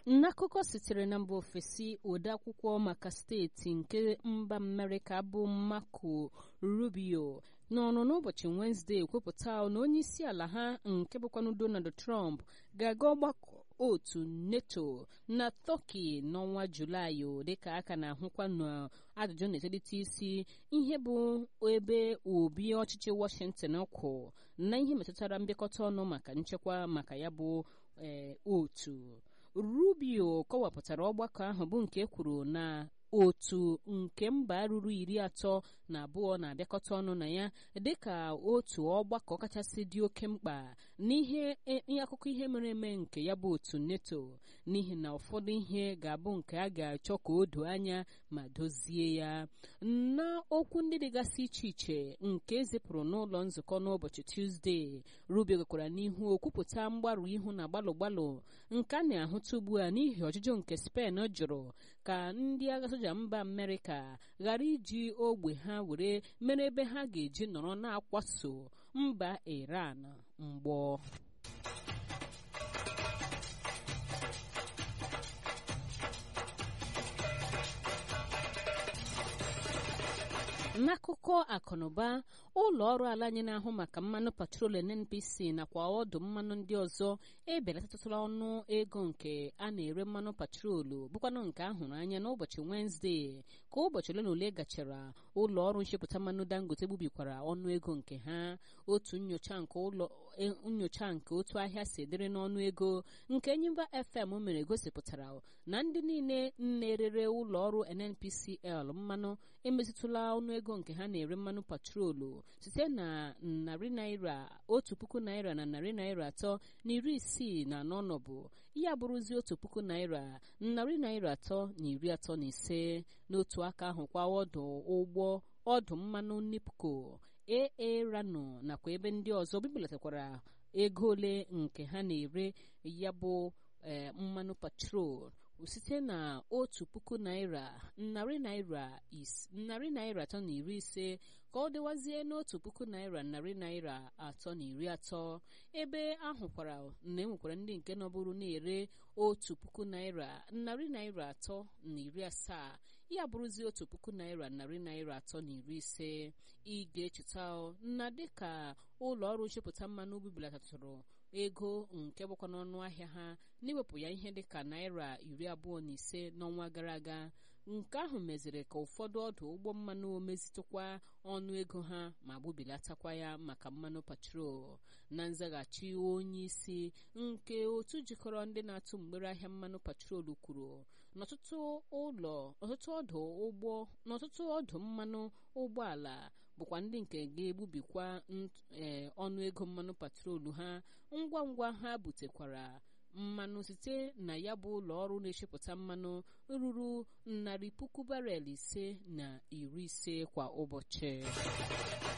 n'akụkọ sitere na mba ofesi odeakwụkwọ maka steeti nke mba amerịka bụ marco rubio n'ọnụ n'ụbọchị wenezdee kwupụta na onye isi ala ha nke bụkwanụ donald trump ga-aga ọgbakọ otu neto na tọki n'ọnwa julaị dịka aka na-ahụkwa na ajụjụ na-etolite isi ihe bụ ebe obi ọchịchị washington kwụ na ihe metụtara mbịakọta ọnụ maka nchekwa maka ya bụ otu rubio kọwapụtara ọgbakọ ahụ bụ nke kwuru na otu nke mba ruru iri atọ na abụọ na-abịakọta ọnụ na ya dịka otu ọgbakọ kachasị dị oke mkpa n'ihe akụkọ ihe mere eme nke ya bụ otu neto n'ihi na ụfọdụ ihe ga-abụ nke a ga-achọ ka o doo anya ma dozie ya n'okwu ndị dịgasị iche iche nke ezipụrụ n'ụlọ nzukọ n'ụbọchị tuzdee rubio gakwara n'ihu okwupụta mgbarụ ihu na gbalụ gbalụ nke a na-ahụta ugbu a n'ihi ọjụjụ nke spen jụrụ ka ndị agha soja mba amerịka ghara iji ogbe ha were mere ebe ha ga-eji nọrọ na-akwaso mba iran mgbọ n'akụkọ akụnụba ụlọ ọrụ ala anyị na-ahụ maka mmanụ patrol nnpc nakwa ọdụ mmanụ ndị ọzọ ebelatatụla ọnụ ego nke a na-ere mmanụ patrolu bụkwanụ nke ahụrụ anya n'ụbọchị wenezdee ka ụbọchị ole na ole gachara ụlọ ọrụ nchepụta mmanụ dangote gbubikwara ọnụ ego nke ha otu nyocha nke ụlọ nyocha nke otu ahịa si dịrị n'ọnụ ego nke enyimba fm mere gosipụtara na ndị niile na-erere ụlọ ọrụ nnpcl mmanụ emetụtụla ọnụ ego nke ha na-ere mmanụ patrolu site na narị naira otu puku naira na narị naira atọ na iri isii na anọ nọbụ ya bụrụzi otu puku naira narị naira atọ na iri atọ na ise n'otu aka ahụ kwa ọdụ ụgbọ ọdụ mmanụ nipco aa rano nakwa ebe ndị ọzọ bibelatakwara ego ole nke ha na-ere ya bụ mmanụ patrol site na otu puku naira narị naira narị naira atọ na iri ise ka ọ dịwazie n'otu puku naira narị naira atọ na iri atọ ebe ahụkwara na enwekwara ndị nke nọbụrụ na-ere otu puku naira narị naira atọ na iri asaa ya bụrụzi otu puku naira narị naira atọ na iri ise ị ga-echeta na dịka ụlọ ọrụ nchepụta mmanụ bibelatatụrụ ego nke bụkwa n'ọnụ ahịa ha n'iwepụ ya ihe dịka naira iri abụọ na ise n'ọnwa gara aga nke ahụ meziri ka ụfọdụ ọdụ ụgbọ mmanụ mezitụkwa ọnụ ego ha ma gbubilatakwa ya maka mmanụ patrol na nzaghachi onye isi nke otu jikọrọ ndị na-atụ mgbere ahịa mmanụ patrol kwuru n'ọtụtụ ụlọ ọtụtụ ọdụ ụgbọ n'ọtụtụ ọdụ mmanụ ụgbọala bụkwa ndị nke ga-egbubikwa ọnụ ego mmanụ patrolu ha ngwa ngwa ha butekwara mmanụ site na ya bụ ụlọ ọrụ na-echepụta mmanụ ruru narị puku barel ise na iri ise kwa ụbọchị